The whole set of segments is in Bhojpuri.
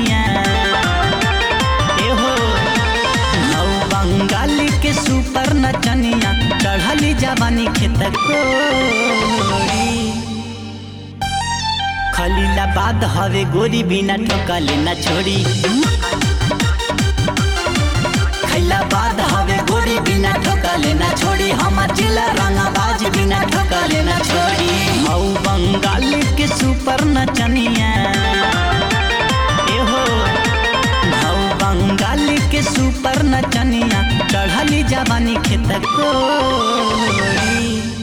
नचनिया एहो नौ बंगाल के सुपर नचनिया चढ़ली जवानी खेत कोरी खलीलाबाद हवे गोरी बिना ठोकले न छोड़ी खैलाबाद हवे गोरी बिना ठोकले न छोड़ी हमार जिला रंगाबाज बिना ठोकले न छोड़ी हौ बंगाल के सुपर नचनिया एहो हौ बंगाल के सुपर नचनिया चढ़ली जवानी खेत कोरी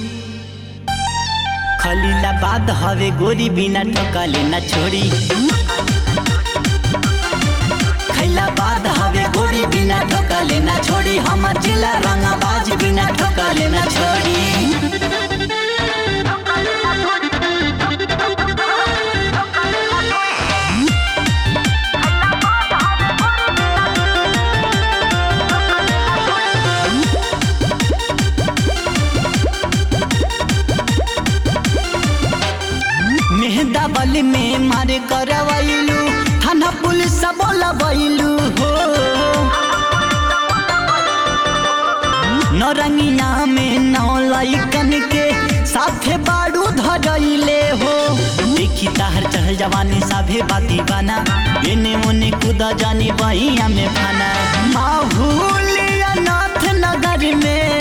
खलीलाबाद हवे गोरी बिना ठोकले न छोड़ी खैलाबाद हवे गोरी बिना ठोकले न छोड़ी हमार जिला रंगाबाज बिना ठोकले न छोड़ी मेहदा बल में मारे करवैलू थाना पुलिस बोलबैलू हो नौरंगिया में नौ लैकन के साथे बाड़ू धरैले हो देखी ताहर चढ़ल जवानी साभे बाती बना एने ओने कूद जानी बहिया में फना माहूलिया नाथ नगर में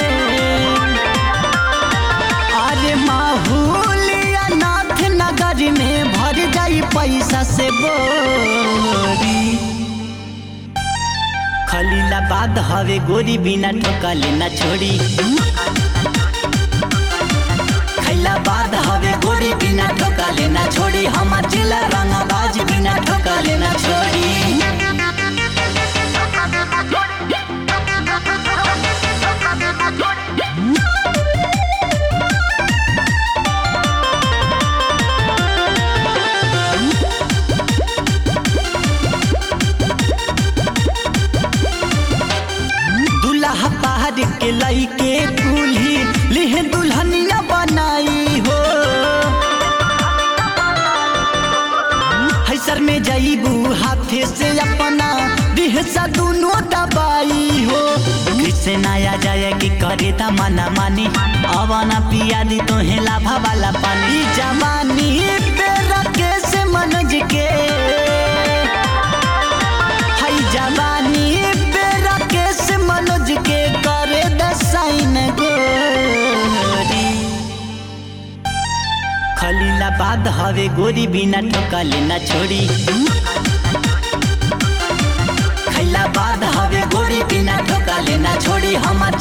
अरे माहूलिया नाथ नगर में भर जाई पैसा से बोरी खलीलाबाद हवे गोरी बिना ठोकले न छोड़ी खैलाबाद हवे गोरी बिना ठोकले न छोड़ी हमार जिला रंगाबाज बिना ठोकले न छोड़ी दुल्हा पहाड़ के लइके कुल्ही लिहे दुल्हनिया बनाई हो हैसर में जईबू हाथे से अपना दिहसा दोनों दबाई हो किसे नया जाए कि करे ता मना मानी अवाना पिया दी तो लाभा वाला पानी जवानी पे रखे से मनज के हई जवानी पे राकेश मनोज के करे दसाइन गोरी खलीलाबाद हवे गोरी बिना ठोकले न छोड़ी खैलाबाद हवे गोरी बिना ठोकले न छोड़ी हमार